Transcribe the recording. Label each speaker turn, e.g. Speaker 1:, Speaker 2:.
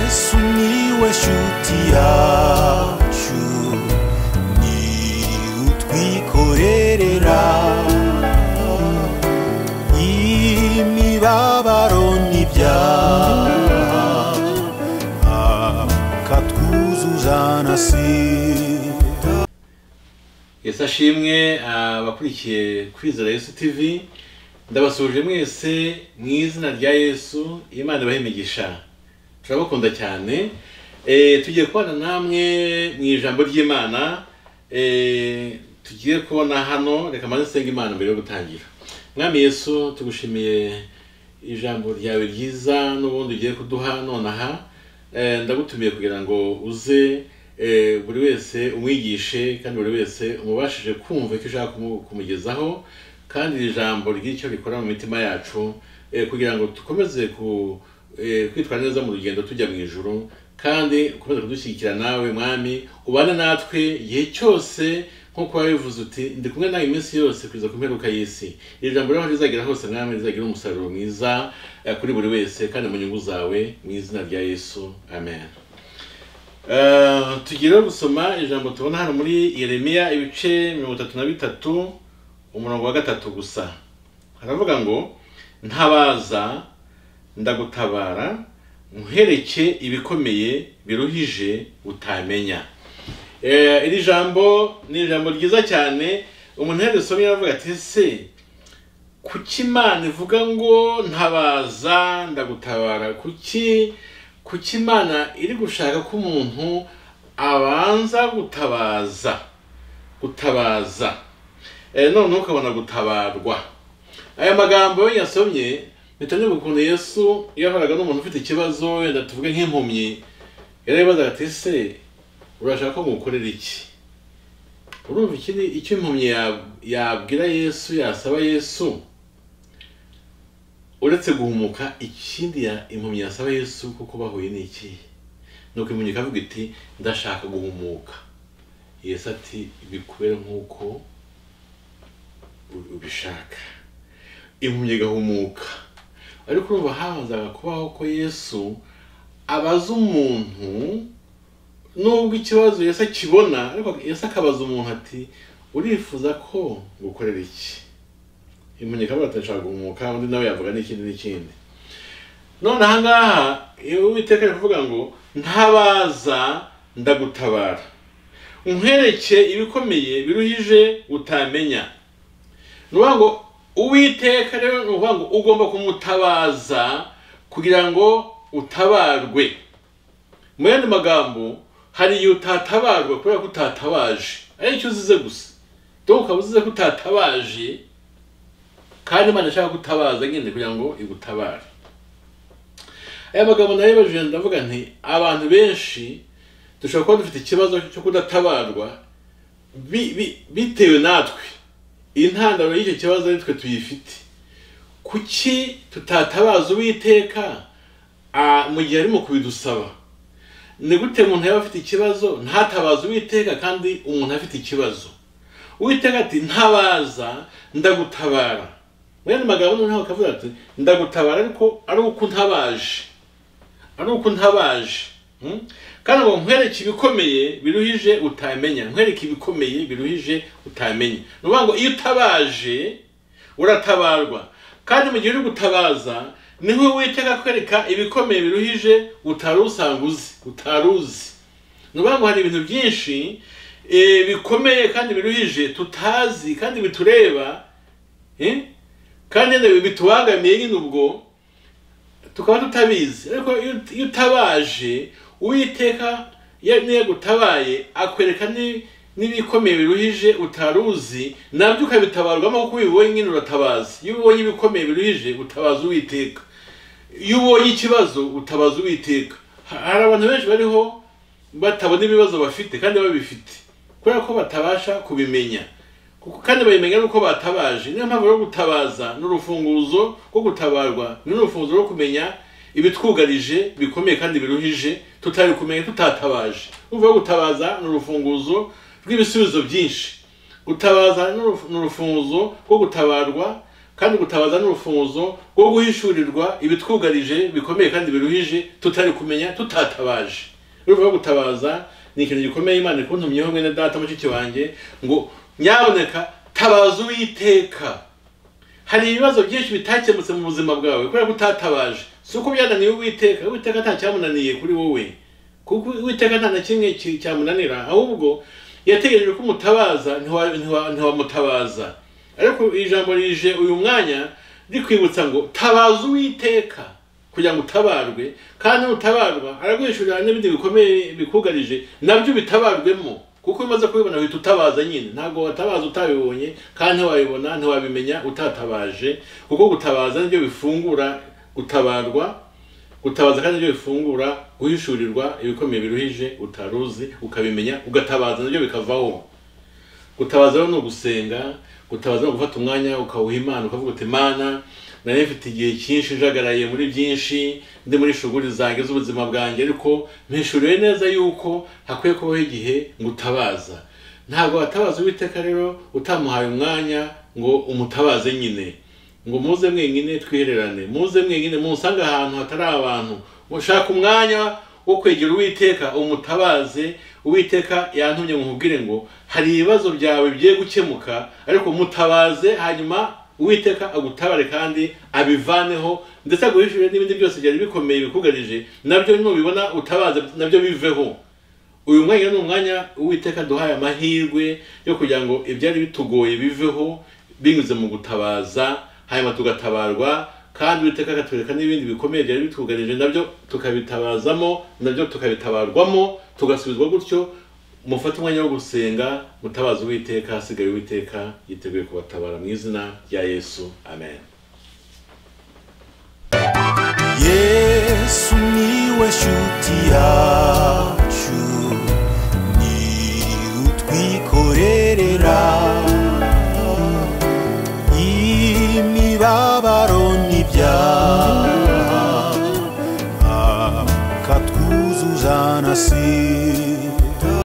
Speaker 1: Miłeś utiaciu Ni utwikorerera Imibabaro n'ibyaha Akatwuzuzanasira
Speaker 2: yesi ashimwe abakurikiye kwizera yesu tv ndabasuhuje mwese mu izina rya yesu imana ibahe imigisha turabakunda cyane Eh, tugiye kubana namwe mu ijambo ry'imana Eh, tugiye kubona hano reka maze nsenga imana mbere yo gutangira mwami yesu tugushimiye ijambo ryawe ryiza n'ubundi ugiye kuduha nonaha Eh, ndagutumiye kugira ngo uze eh, buri wese umwigishe kandi buri wese umubashije kumva icyo ushaka kumu- kumugezaho kandi iri jambo ry'icyo rikora mu mitima yacu eh, kugira ngo dukomeze ku- eh, kwitwara neza mu rugendo tujya mu ijuru kandi ukomeze kudushyigikira nawe mwami ubane natwe igihe cyose nk'uko wabivuze uti ndi kumwe nawe iminsi yose kugeza ku mperuka y'isi iri jambo rero aho rizagera hose mwami rizagira umusaruro mwiza eh, kuri buri wese kandi mu nyungu zawe mu izina rya yesu amen Eh, tugiye rero gusoma ijambo tubona hano muri yeremiya ibice mirongo itatu na bitatu umurongo wa gatatu gusa haravuga ngo ntabaza ndagutabara nkuhereke ibikomeye biruhije utamenya Eh, iri jambo ni ijambo ryiza cyane umuntu yari risomye aravuga ati ese kuki imana ivuga ngo ntabaza ndagutabara kuki kuki imana iri gushaka ko umuntu abanza gutabaza gutabaza Eh, noneho ukabona gutabarwa aya magambo iyo yasomye mpita niba ukuntu yesu iyo yahoraga n'umuntu ufite ikibazo wenda tuvuge nk'impumyi yarabibazaga ati ese urashaka ko ngukorera iki urumva iki ni icyo impumyi ya- yabwira yesu yasaba yesu uretse guhumuka ikindi ya- impumyi yasaba yesu kuko bahuye ni iki nuko impumyi ikavuga iti ndashaka guhumuka yesu ati bikubere nk'uko u- ubishaka impumyi igahumuka ariko urumva habanzaga kubaho ko yesu abaza umuntu nubwo ikibazo Yesu akibona ariko Yesu akabaza umuntu ati urifuza ko gukorera iki impumyi ikavuga ati ndashaka guhumuka undi nawe yavuga n'ikindi n'ikindi none aha ngaha iyo uwiteka ari kuvuga ngo ntabaza ndagutabara nkwereke ibikomeye biruhije utamenya ni ukuvuga ngo uwiteka rero ni ukuvuga ngo ugomba kumutabaza kugira ngo utabarwe mu yandi magambo hari igihe utatabarwa kubera ko utatabaje ari icyo uzize gusa dore ukaba uzize ko utatabaje kandi imana ishaka gutabaza nyine kugira ngo igutabare aya magambo nayo yabajije ndavuga nti abantu benshi dushobora kuba dufite ikibazo cyo kudatabarwa bi- bi- bitewe natwe intandaro y'icyo kibazo ari twe tuyifite kuki tutatabaza uwiteka ah, mu gihe arimo kubidusaba ni gute umuntu yaba afite ikibazo ntatabaze uwiteka kandi umuntu afite ikibazo uwiteka ati ntabaza ndagutabara mwene magambo noneho akavuga ati ndagutabara ariko ari uko ntabaje ari uko ntabaje Hmm? kandi ngo nkwereke ibikomeye biruhije utamenya nkwereke ibikomeye biruhije utamenya ni ukuvuga ngo iyo utabaje uratabarwa kandi mu gihe uri gutabaza niho witega kwereka ibikomeye biruhije utari usanga uzi utari uzi ni ukuvuga ngo hari ibintu byinshi eh, bikomeye kandi biruhije tutazi kandi bitureba eh, kandi nyine bitubangamiye nyine ubwo tukaba tutabizi ariko iyo- iyo utabaje uwiteka ya- niyo agutabaye akwereka ni- n'ibikomeye biruhije utari uzi nabyo ukabitabarwamo kuko iyo ubibonye nyine uratabaza iyo ubonye ibikomeye biruhije utabaza uwiteka iyo ubonye ikibazo utabaza uwiteka Ha- hari abantu benshi bariho batabona ibibazo bafite kandi babifite kubera ko batabasha kubimenya kuko kandi babimenya nuko batabaje niyo mpamvu rwo gutabaza n'urufunguzo rwo gutabarwa ni n'urufunguzo rwo kumenya ibitwugarije bikomeye kandi biruhije tutari kumenya tutatabaje uvuga gutabaza ni urufunguzo rw'ibisubizo byinshi gutabaza ni uruf- ni urufunguzo rwo gutabarwa kandi gutabaza n'urufunguzo rwo guhishurirwa ibitwugarije bikomeye kandi biruhije tutari kumenya tutatabaje urumva ko gutabaza ni ikintu gikomeye imana ikuntumyeho mwene data mushiki wanjye ngo nyaboneka tabaza uwiteka hari ibibazo byinshi bitakemutse mu buzima bwawe kubera ko utatabaje si uko byananiye uwiteka uwiteka nta cyamunaniye kuri wowe kuko uwiteka nta na kimwe ki- cyamunanira ahubwo yategereje ko umutabaza ntiwa- ntiwa- ntiwamutabaza ariko ijambo rije uyu mwanya rikwibutsa ngo tabaza uwiteka kugira ngo utabarwe kandi nutabarwa araguhishurira n'ibindi bikomeye bikugarije nabyo bitabarwemo kuko iyo umaze kubibona uhita utabaza nyine ntabwo watabaza utabibonye kandi ntiwabibona ntiwabimenya utatabaje kuko gutabaza nibyo bifungura gutabarwa gutabaza kandi nibyo bifungura guhishurirwa ibikomeye biruhije utaruzi ukabimenya ugatabaza nabyo bikavaho gutabaza rero ni ugusenga gutabaza ni ugufata umwanya ukawuha imana ukavuga uti mana nari mfite igihe cyinshi njagaraye muri byinshi ndi muri shuguri zanjye z'ubuzima bwanjye ariko mpishuriwe neza yuko hakwiye kubaho igihe ngo utabaza ntabwo watabaza uwiteka rero utamuhaye umwanya ngo umutabaze nyine ngo muze mwenyine twihererane muze mwenyine musange ahantu hatari abantu mushaka umwanya wo kwegera uwiteka umutabaze uwiteka yantumye mumubwire ngo hari ibibazo byawe bigiye gukemuka ariko mutabaze hanyuma uwiteka agutabare kandi abivaneho ndetse aguhishurire n'ibindi byose byari bikomeye bikugarije nabyo nubibona utabaze nabyo biveho uyu mwanya ni umwanya uwiteka duhaye amahirwe yo kugira ngo ibyari bitugoye biveho binyuze mu gutabaza hanyuma tugatabarwa kandi uwiteka akatwereka n'ibindi bikomeye byari bitugarije nabyo tukabitabazamo nabyo tukabitabarwamo tugasubizwa gutyo mufate umwanya wo gusenga mutabaza uwiteka hasigaye uwiteka yiteguye kubatabara mu izina rya yesu amen
Speaker 1: yesu niwe shuti yacu ni utwikorerera imibabaro